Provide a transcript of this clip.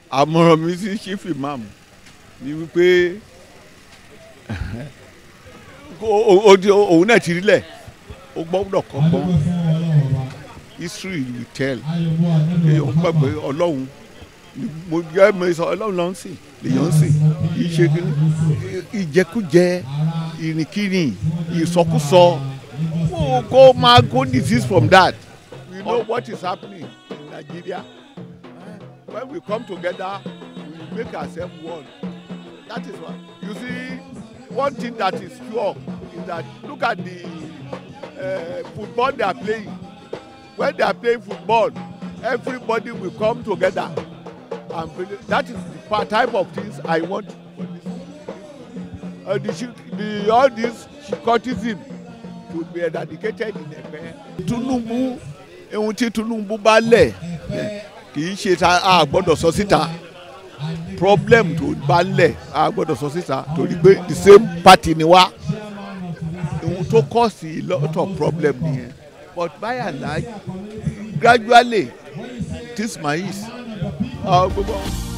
àmọ̀ràn mi sí chief imam ni wípé o- o- o- di- òun náà ti rí lẹ̀ ó gbọ́dọ̀ kọ́gbọ́n history will tell èèyàn gbàgbé ọlọ́run ni mo jẹ́ mo sọ ọlọ́run ló ń sìn lèèyàn ń sìn kì í ṣe kíní ìjẹkújẹ ìrìnkìrìn ìsọkúsọ kó kó máa go disease from that we know what is happening in Nigeria when we come together we make ourselves one that is why you see one thing that is sure is that look at the uh, football they are playing when they are playing football everybody will come together and play that is the pa- type of things i want for this uh, the, chi- the all this cultism should be eradicated in ẹgbẹ. tinubu ohun tí tinubu bá lẹ̀ eh, kì í ṣe ta a gbọ́dọ̀ sọ síta problem tó bá lẹ̀ a gbọ́dọ̀ sọ síta torí pé the same party ni wá ohun tó cause a lot of problem nìyẹn but by and large gradually this maïs uh, gbogbo.